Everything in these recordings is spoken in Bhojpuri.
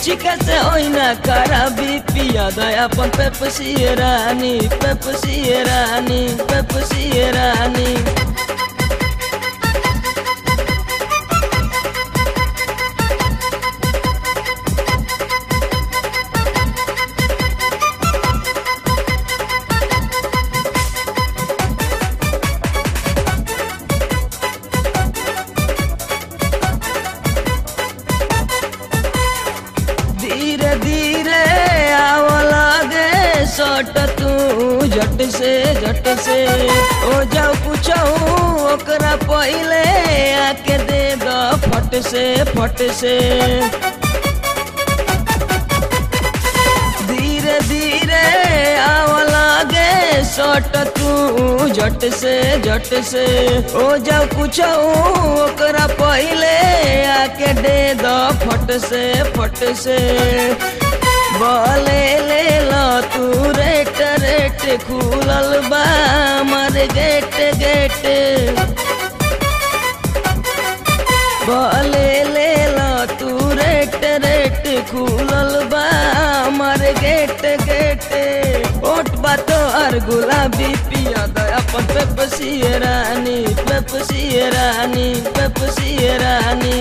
Chica se oina karabi piya daya pon pepsi rani pepsi rani pepsi rani धीरे धीरे आव लागे सट तू झट से झट से ओ जाओ पूछो ओकरा पहले आके दे दो फट से फट से धीरे धीरे आव लागे सट तू झट से झट से ओ जाओ पूछो ओकरा पहले आके दे दो फट से फट से बोले ले लो तू रेट रेट खुलल बा मर गेट गेट बोले ले लो तू रेट रेट खुलल बा मर गेट गेट ओट बातो और गुलाबी पिया दो अपन पेपसी रानी पेपसी रानी पेपसी रानी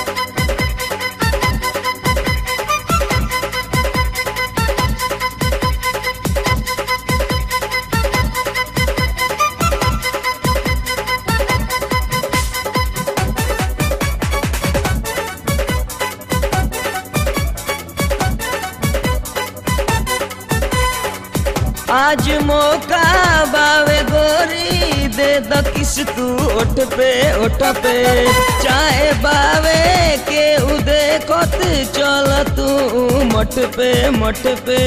आज मौका बावे गोरी दे द किस तू ओठ पे ओठ पे चाहे बावे के उदे कोत चल तू मठ पे मठ पे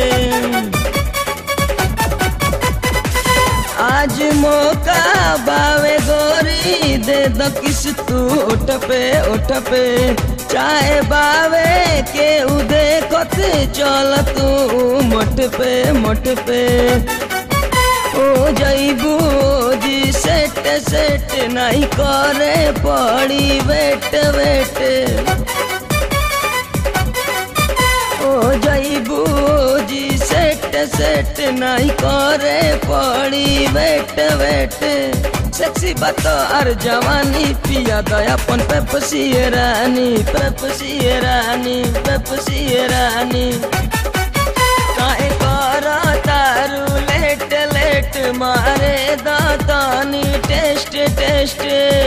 आज मौका बावे गोरी दे द किस तू ओठ पे ओठ पे चाहे बावे के उदे कत चल तू मठ पे मठ पे ओ जईबू जी सेट सेट नहीं करे पड़ी वेट वेट ओ जईबू जी सेट सेट नहीं करे पड़ी वेट वेट सेक्सी बात और जवानी पिया दया अपन पेपसी रानी पेपसी रानी पेपसी रानी काहे कर तारू लेट लेट मारे दातानी टेस्ट टेस्ट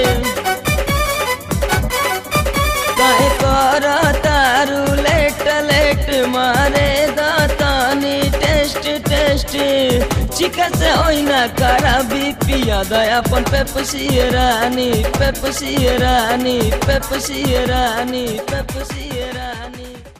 काहे कर तारू लेट लेट मारे दातानी टेस्ट टेस्ट चिका से ओइना कराबी पिया दया अपन पेपसी रानी पेपसी रानी पेपसी रानी पेपसी